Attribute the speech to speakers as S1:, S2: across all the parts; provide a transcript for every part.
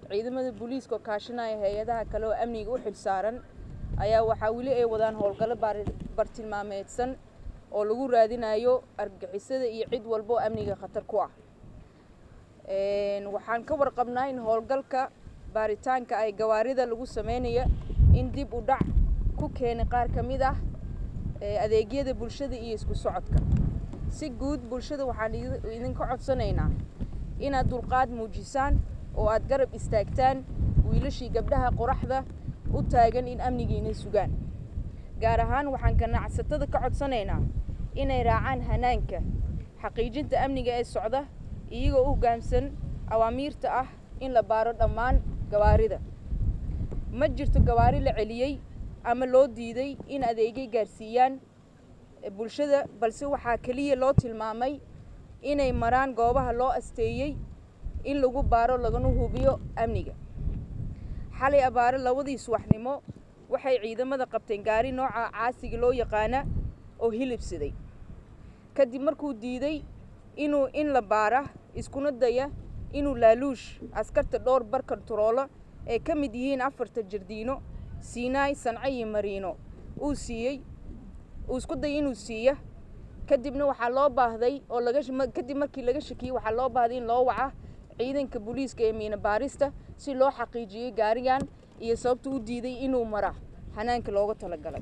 S1: ciidamada booliiska oo kaashanaya hay-adaha kale oo amniga u xilsaaran ayaa waxaa weli ay wadaan howlgallo bartilmaameedsan oo lagu raadinayo argagixisada iyo cid walba oo amniga khatar ku ah waxaan ka warqabnaa in howlgalka baaritaanka ay gawaarida lagu sameynaya in dib u dhac ku keenay qaar ka mid ah adeegyada bulshada iyo isku socodka si guud bulshada waxaan idinka codsanaynaa inaad dulqaad muujisaan oo aad garab istaagtaan wiilashii gabdhaha qoraxda u taagan in amnigiina sugaan gaar ahaan waxaan ganacsatada ka codsanaynaa inay raacaan hanaanka xaqiijinta amniga ee socda iyagoo u hoggaamsan awaamiirta ah in la baaro dhammaan gawaarida ma jirto gawaari la celiyey ama loo diiday in adeegay gaarsiiyaan bulshada balse waxaa keliya loo tilmaamay inay maraan goobaha loo asteeyey in lagu baaro lagana hubiyo amniga xalay abaare labadii subaxnimo waxay ciidamada qabteen gaari nooca caasiga loo yaqaana oo hilibsaday kadib markuu diiday inuu in la baara iskuna daya inuu laaluush askarta dhowr bar kontaroola ay ka mid yihiin afarta jardiino siinaay sanco iyo mariino uu siiyey uu isku dayay inuu siiya kadibna waxaa loo baahday oo laga kadib markii laga shakiyey waxaa loo baahday in loo waca ciidanka booliiska ee miina baarista si loo xaqiijiyey gaarigan iyo sababta u diiday inuu mara hanaanka looga talagalay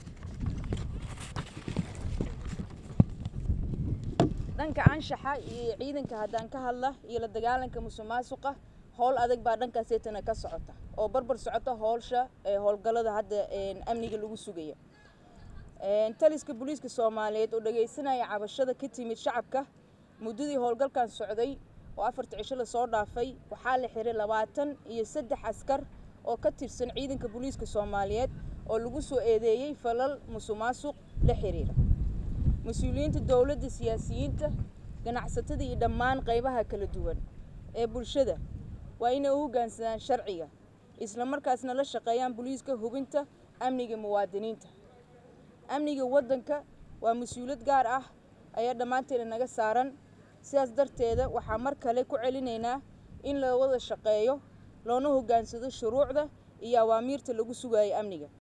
S1: dhanka anshaxa iyo ciidanka haddaan ka hadla iyo la dagaalanka musuq maasuqa howl adag baa dhankaaseetana ka socota oo barbar socota howlsha ee howlgallada hadda amniga lagu sugaya taliska booliiska soomaaliyeed oo dhagaysanaya cabashada ka timid shacabka muddadii howlgalkan socday oo afarta cisho lasoo dhaafay waxaa la xiray labaatan iyo saddex askar oo ka tirsan ciidanka booliiska soomaaliyeed oo lagu soo eedeeyey falal musuq maasuq la xiriira mas-uuliyiinta dowladda siyaasiyiinta ganacsatada iyo dhammaan qaybaha kala duwan ee bulshada waa inay u hoggaansadaan sharciga isla markaasna la shaqeeyaan booliiska hubinta amniga muwaadiniinta amniga waddanka waa mas-uuliyad gaar ah ayaa dhammaanteena naga saaran sidaas darteeda waxaa mar kale ku celinaynaa in la wada shaqeeyo loona hoggaansado shuruucda iyo awaamiirta lagu sugayo amniga